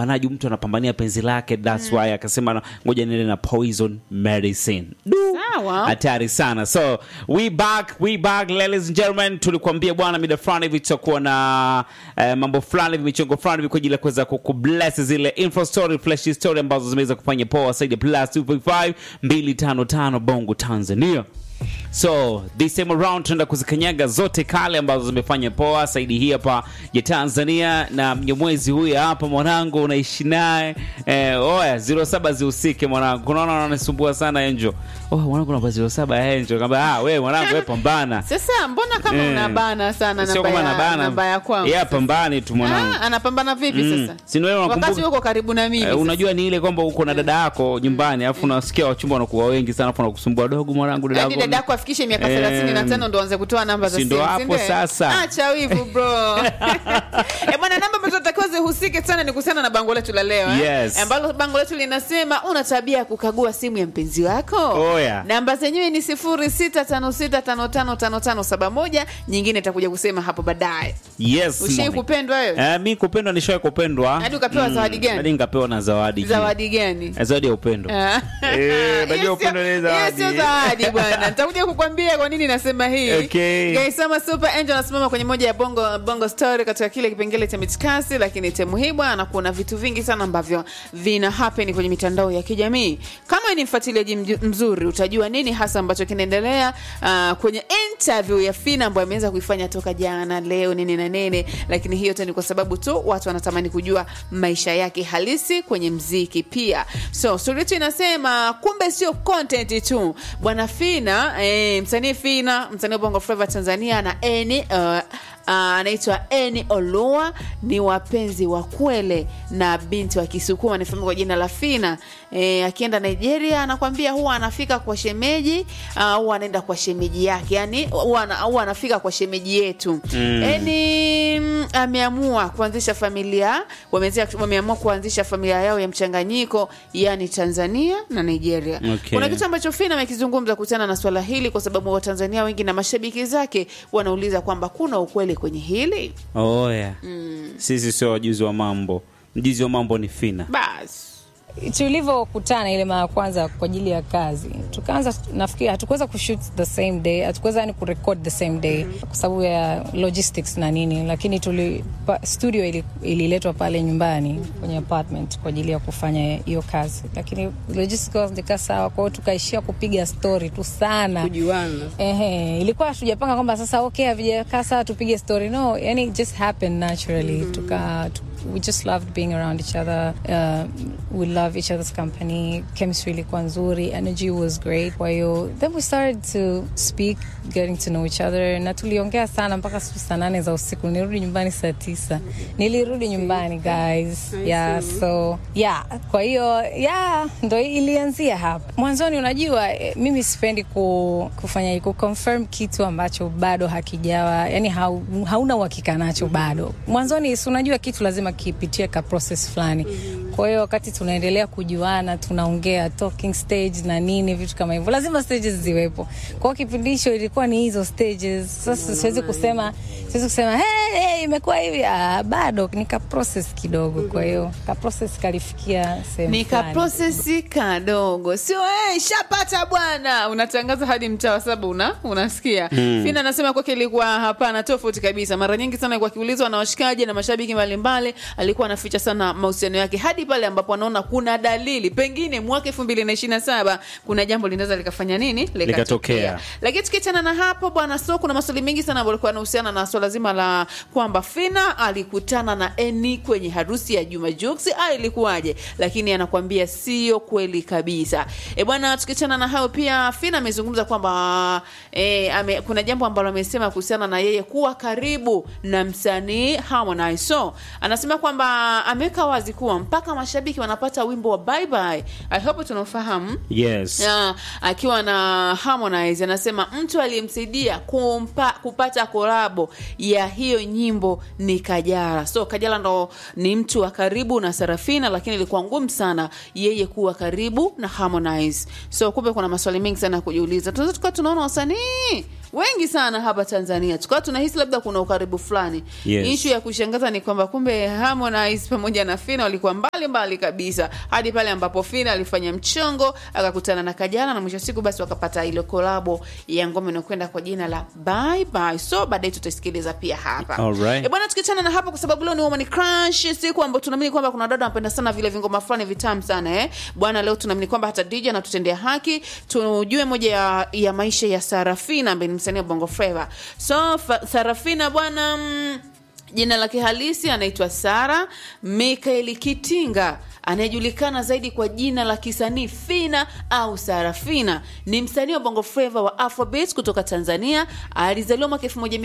Manaju mtu anapambania penzi lake, that's why akasema na- ngoja niende na poison medicine. Du, Sawa. hatari sana. So we back, we back ladies and gentlemen, tulikuambia bwana, mida fulani hivi tutakuwa na eh, mambo fulani hivi, michongo fulani hivi kwa ajili ya kuweza kukubless zile info story, flash story ambazo zimeweza kufanya poa zaidi ya plus 255 255 Bongo Tanzania. So this time around tunaenda kuzikanyaga zote kale ambazo zimefanya poa saidi hii hapa ya Tanzania, na mnyamwezi huyu hapa mwanangu unaishi naye eh, oya 07 zihusike mwanangu, kunaona wananisumbua sana Angel. Oh, mwanangu namba 07 Angel, kamba ah, wewe mwanangu wewe pambana. Sasa mbona kama Eh. unabana sana Sio namba kama ya, nabana. namba ya kwangu? Yeah, pambani tu mwanangu. Ah, anapambana vipi Mm. sasa? Si ndio wewe Wakati unakumbuka- uko karibu na mimi. Eh, sasa. unajua ni ile kwamba uko na dada yako nyumbani alafu unasikia wachumba wanakuwa wengi sana alafu wanakusumbua dogo mwanangu dada Hadi yako dada yako afikishe miaka Eh, 35 ndo anze kutoa namba za si ndo simu, hapo ndio? sasa. Acha wivu bro. Eh, bwana namba ambazo tunatakiwa zihusike sana ni kuhusiana na bango letu la leo. eh? Yes. Ambalo bango letu linasema una tabia ya kukagua simu ya mpenzi wako. Oh, yeah. Namba zenyewe ni 0656555571, nyingine itakuja kusema hapo baadaye. Yes. Ushai Moni. kupendwa wewe? Eh, mi kupendwa nishawahi kupendwa. Hadi ukapewa zawadi gani? Hadi nikapewa na zawadi. Zawadi gani? Eh, Zawadi ya upendo. Ah. Eh, najua Hiyo sio- upendo ni hiyo zawadi. sio zawadi bwana. Nitakuja kukwambia kwa nini nasema hii. Okay. Gaisama Super Angel anasimama kwenye moja ya bongo bongo story katika kile kipengele cha mitikasi, lakini temu hii bwana, kuna vitu vingi sana ambavyo vina happen kwenye mitandao ya kijamii. Kama ni mfuatiliaji mju- mzuri, utajua nini hasa ambacho kinaendelea uh, kwenye interview ya Fina ambayo ameweza kuifanya toka jana, leo nini na nini, lakini hiyo yote ni kwa sababu tu watu wanatamani kujua maisha yake halisi kwenye mziki pia. So story yetu inasema kumbe sio content tu bwana Fina eh, msanii Fina msanii wa Bongo Flava Tanzania na Eni uh, uh, anaitwa Eni Olua ni wapenzi wa kwele na binti wa Kisukuma anafahamika kwa jina la Fina. E, akienda Nigeria anakwambia huwa anafika kwa shemeji uh, huwa anaenda kwa shemeji yake, yani huwa ana- huwa anafika kwa shemeji yetu Mm. Eni mm, ameamua kuanzisha familia wameanzia- wameamua kuanzisha familia yao ya mchanganyiko yani Tanzania na Nigeria. Okay. Kuna kitu ambacho Fina amekizungumza kuhusiana na swala hili, kwa sababu Watanzania wengi na mashabiki zake wanauliza kwamba kuna ukweli kwenye hili. Oh, yeah. Sisi sio wajuzi wa mambo. Mjuzi wa mambo ni Fina. Basi tulivyokutana ile mara ya kwanza kwa ajili ya kazi tukaanza nafikiri hatukuweza kushoot the same day hatukuweza yani kurecord the same day kwa sababu ya logistics na nini lakini tuli pa, studio ili- ililetwa pale nyumbani kwenye apartment kwa ajili ya kufanya hiyo kazi lakini logistics zikaa sawa kwa hiyo tukaishia kupiga story tu sana kujuana Ehe, ilikuwa hatujapanga kwamba sasa okay havijakaa sawa tupige story no yani it just happened naturally tuka tu, we just loved being around each other uh, we love each other's company chemistry ilikuwa nzuri energy was great kwa hiyo then we started to speak getting to know each other na tuliongea sana mpaka siku saa nane za usiku nilirudi nyumbani saa tisa nilirudi nyumbani guys yeah so yeah kwa hiyo yeah ndo ilianzia hapa mwanzoni unajua eh, mimi sipendi ku, kufanya ku confirm kitu ambacho bado hakijawa yani hau, hauna uhakika nacho bado mwanzoni si unajua kitu lazima kipitie ka process fulani kwa hiyo wakati tunaendelea kujuana tunaongea talking stage na nini vitu kama hivyo lazima stages ziwepo kwa hiyo kipindi hicho ilikuwa ni hizo stages sasa siwezi kusema siwezi kusema hey, hey, imekuwa hivi ah, bado ni ka process kidogo kwa hiyo ka process kalifikia sehemu ni ka fulani. prosesi kadogo, sio hey, shapata bwana, unatangaza hadi mtaa wa saba una, unasikia mm. Fina anasema kwake ilikuwa hapana, tofauti kabisa. Mara nyingi sana alikuwa akiulizwa na washikaji na mashabiki mbalimbali, alikuwa anaficha sana mahusiano yake hadi pale ambapo anaona kuna dalili pengine mwaka elfu mbili na ishirini na saba kuna jambo linaweza likafanya nini Likatokea. lakini tukiachana na hapo bwana, so kuna maswali mengi sana ambayo alikuwa yanahusiana na swala zima la kwamba Fina alikutana na Eni kwenye harusi ya Juma Jux au ilikuwaje, lakini anakuambia sio kweli kabisa. E bwana, tukiachana na hayo pia Fina amezungumza kwamba e, ame, kuna jambo ambalo amesema kuhusiana na yeye kuwa karibu na msanii Harmonize. So anasema kwamba ameweka wazi kuwa mpaka mashabiki wanapata wimbo wa bye bye. I hope tunaofahamu Yes. ya, akiwa na Harmonize anasema mtu aliyemsaidia kumpa, kupata kolabo ya hiyo nyimbo ni Kajala. So Kajala ndo ni mtu wa karibu na Sarafina, lakini ilikuwa ngumu sana yeye kuwa karibu na Harmonize. So kumbe kuna maswali mengi sana ya kujiuliza. Tunaweza tukawa tunaona wasanii wengi sana hapa tanzania tukawa tunahisi labda kuna ukaribu fulani Yes. ishu ya kushangaza ni kwamba kumbe harmonize pamoja na fina walikuwa mbali mbali kabisa hadi pale ambapo fina alifanya mchongo akakutana na kajana na mwisho wa siku basi wakapata ile kolabo ya ngoma inakwenda kwa jina la bye bye so baadaye tutaisikiliza pia hapa Alright. E bwana tukiachana na hapa kwa sababu leo ni woman crush siku ambayo tunaamini kwamba kuna dada wanapenda sana vile vingoma fulani vitamu sana eh bwana leo tunaamini kwamba hata DJ anatutendea haki tujue moja ya, ya maisha ya Sarafina ambaye ni msanii wa Bongo Flava so fa, Sarafina bwana mm, jina lake halisi anaitwa Sara Mikaeli Kitinga anayejulikana zaidi kwa jina la kisanii Fina au Sarafina ni msanii wa Bongo Flava wa Afrobeat kutoka Tanzania. Alizaliwa mwaka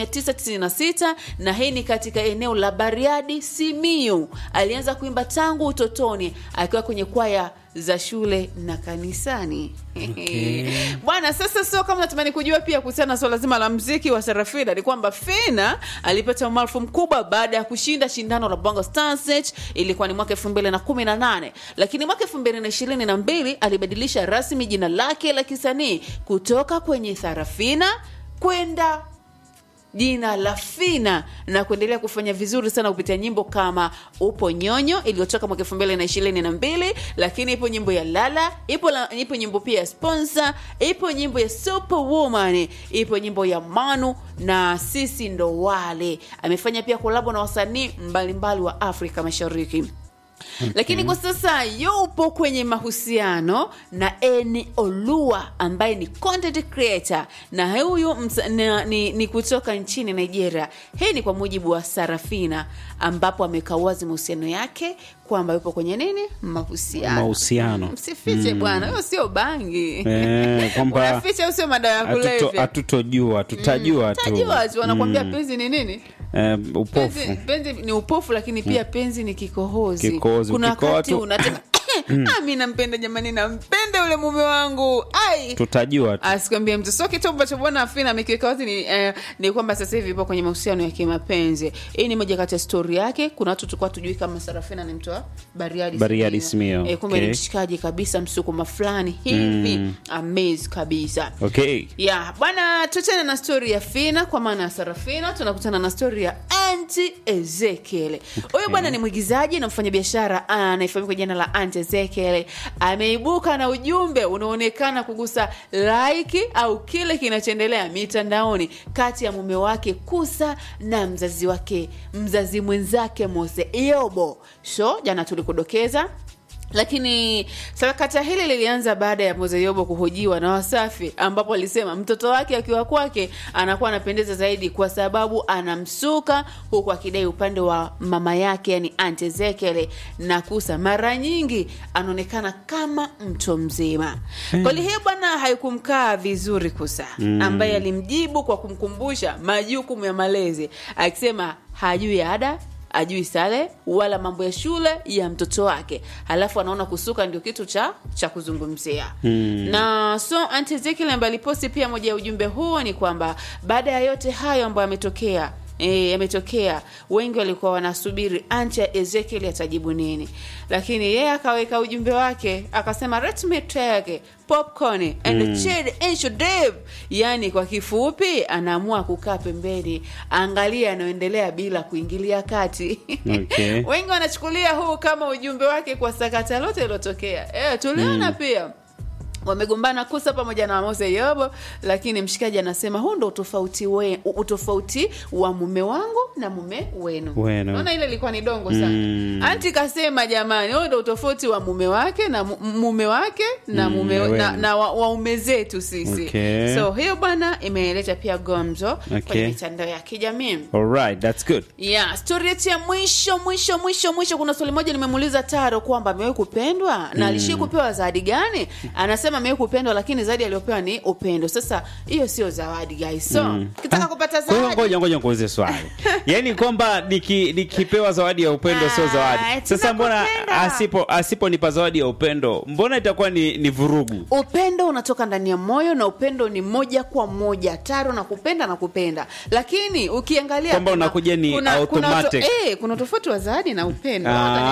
1996 na hii ni katika eneo la Bariadi, Simiyu. Alianza kuimba tangu utotoni akiwa kwenye kwaya za shule na kanisani. Okay. Bwana, sasa sio kama natamani kujua pia kuhusiana na swala zima la mziki wa Sarafina ni kwamba Fina alipata umaarufu mkubwa baada ya kushinda shindano la Bongo Star Search, ilikuwa ni mwaka 2018, lakini mwaka 2022 alibadilisha rasmi jina lake la kisanii kutoka kwenye Sarafina kwenda jina la Fina na kuendelea kufanya vizuri sana kupitia nyimbo kama Upo Nyonyo iliyotoka mwaka elfu mbili na ishirini na mbili, lakini ipo nyimbo ya Lala, ipo, la, ipo nyimbo pia ya Sponsor, ipo nyimbo ya Superwoman, ipo nyimbo ya Manu na Sisi Ndo Wale. Amefanya pia kolabo na wasanii mbalimbali wa Afrika Mashariki. Lakini kwa sasa yupo kwenye mahusiano na Eni Olua ambaye ni content creator na huyu msa- na- ni, ni kutoka nchini Nigeria. Hii ni kwa mujibu wa Sarafina, ambapo ameweka wazi mahusiano yake kwamba yupo kwenye nini, mahusiano. Mahusiano. Msifiche bwana, hiyo sio bangi Eh, kwamba unaficha, hiyo sio madawa ya hatuto- kulevya. hatutojua tutajua tu Tajua tu wanakwambia penzi ni nini? Eh, upofu penzi, penzi ni upofu lakini pia penzi ni kikohozi Kikohozi, kuna ukikohoa wakati tu- unataka Ah, mi nampenda jamani nampenda yule mume wangu ai tutajua tu asikwambia mtu so kitu ambacho bwana afina amekiweka wazi ni, eh, ni kwamba sasa hivi ipo kwenye mahusiano ya kimapenzi hii ni moja kati ya stori yake kuna watu tulikuwa tujui kama sarafina ni mtu wa bariadi Bariadi Simiyu. Simiyu, eh, kumbe okay. ni mshikaji kabisa msukuma fulani hivi amaze kabisa okay ya bwana tuachane na stori ya fina kwa maana ya sarafina tunakutana na stori ya anti ezekiel huyu bwana ni mwigizaji na mfanyabiashara anayefahamika kwa jina la anti ezekiel ameibuka na ujumbe unaonekana kugusa laiki au kile kinachoendelea mitandaoni kati ya mume wake kusa na mzazi wake mzazi mwenzake mose yobo so jana tulikudokeza lakini sakata hili lilianza baada ya Mzee Yobo kuhojiwa na Wasafi, ambapo alisema mtoto wake akiwa kwake anakuwa anapendeza zaidi kwa sababu anamsuka, huku akidai upande wa mama yake, yani Aunt Ezekiel na Kusa mara nyingi anaonekana kama mtu mzima. Kweli hiyo bwana haikumkaa vizuri Kusa, ambaye alimjibu kwa kumkumbusha majukumu ya malezi, akisema hajui ada ajui sare wala mambo ya shule ya mtoto wake halafu anaona kusuka ndio kitu cha cha kuzungumzia mm. na so Aunt Ezekiel ambaye aliposti pia moja ya ujumbe huo ni kwamba baada ya yote hayo ambayo yametokea E, yametokea wengi walikuwa wanasubiri anti ya ezekiel atajibu nini lakini yeye akaweka ujumbe wake akasema let me take popcorn and mm. chill and should live." yani kwa kifupi anaamua kukaa pembeni angalia anayoendelea bila kuingilia kati Okay. wengi wanachukulia huu kama ujumbe wake kwa sakata lote ilotokea e, tuliona pia wamegombana kusa pamoja na mose yobo lakini mshikaji anasema huu ndo utofauti we, utofauti wa mume wangu na mume wenu Wenu. naona ile ilikuwa ni dongo sana Mm. anti kasema jamani huu ndo utofauti wa mume wake na mu- mume wake na Mm, mume na na, wenu. na wa- waume zetu sisi Okay. so hiyo bwana imeleta pia gomzo Okay. kwenye mitandao ya kijamii alright that's good yeah stori yetu ya mwisho mwisho mwisho mwisho kuna swali moja nimemuuliza taro kwamba amewahi kupendwa na alishii kupewa zawadi gani anasema amewahi kupendwa lakini zawadi aliyopewa ni upendo sasa hiyo sio zawadi guys so ukitaka kupata Kwa hiyo zawadi ngoja ngoja nikuulize swali yaani kwamba niki- nikipewa zawadi ya upendo sio Ah, zawadi sasa mbona tunakupenda. asipo asiponipa zawadi ya upendo mbona itakuwa ni, ni vurugu upendo unatoka ndani ya moyo na upendo ni moja kwa moja taro na kupenda na kupenda lakini ukiangalia Kwamba kuna- unakuja ni kuna, kuna, automatic. to, eh, kuna tofauti wa zawadi na upendo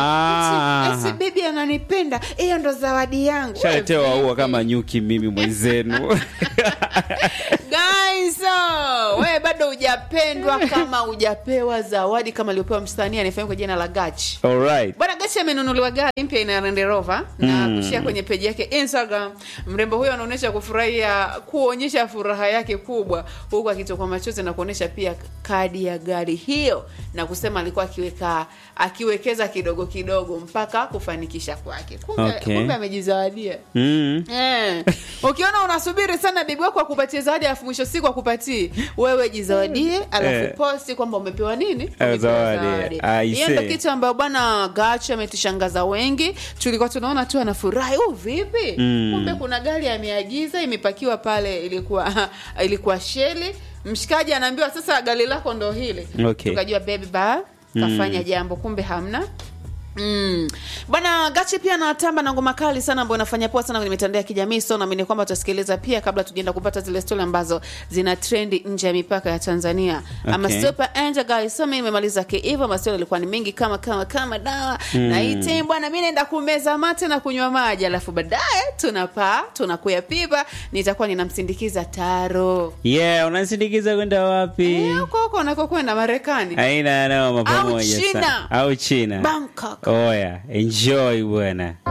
Ah. Eti, eti bibi ananipenda hiyo ndo zawadi yangu shaletewa Wewe ua vipi? kama nyuki mimi mwenzenu Guys, Daiso, wewe bado hujapendwa kama hujapewa zawadi kama aliopewa msanii anayefahamika kwa jina la Gachi. Alright. Bwana Gachi amenunuliwa gari mpya ina Land Rover na kushia kwenye peji yake Instagram. Mrembo huyo anaonyesha kufurahia, kuonyesha furaha yake kubwa, huku akitokwa machozi na kuonyesha pia kadi ya gari hiyo na kusema alikuwa akiweka akiwekeza kidogo kidogo mpaka kufanikisha kwake. Kumbe, Okay. kumbe amejizawadia. Mm. Eh, ukiona unasubiri sana bibi wako akupatie zawadi alafu mwisho siku akupatii wewe jizawadie alafu Eh. posti kwamba umepewa nini Umepewa zawadi. I hiyo ndo see. kitu ambayo bwana gachi ametushangaza wengi tulikuwa tunaona tu anafurahi u vipi Mm. kumbe kuna gari ameagiza imepakiwa pale ilikuwa ilikuwa sheli mshikaji anaambiwa sasa gari lako ndo hili Okay. tukajua baby ba kafanya jambo kumbe hamna Mm. Bwana Gachi pia anatamba na ngoma kali sana ambayo inafanya poa sana kwenye mitandao ya kijamii so naamini kwamba tutasikiliza pia kabla tujaenda kupata zile stori ambazo zina trendi nje ya mipaka ya Tanzania. Ama Okay. super angel guys. So mimi nimemaliza kiivo mastori yalikuwa ni mengi kama kama kama dawa. Na hii time bwana mimi naenda kumeza mate na kunywa maji alafu baadaye tunapaa tunakuya pipa nitakuwa ninamsindikiza Taro. Yeah, unasindikiza kwenda wapi? Eh, huko huko unakokwenda Marekani. Aina noma pamoja China. sana. Au China. Bangkok. Oya, enjoy bwana.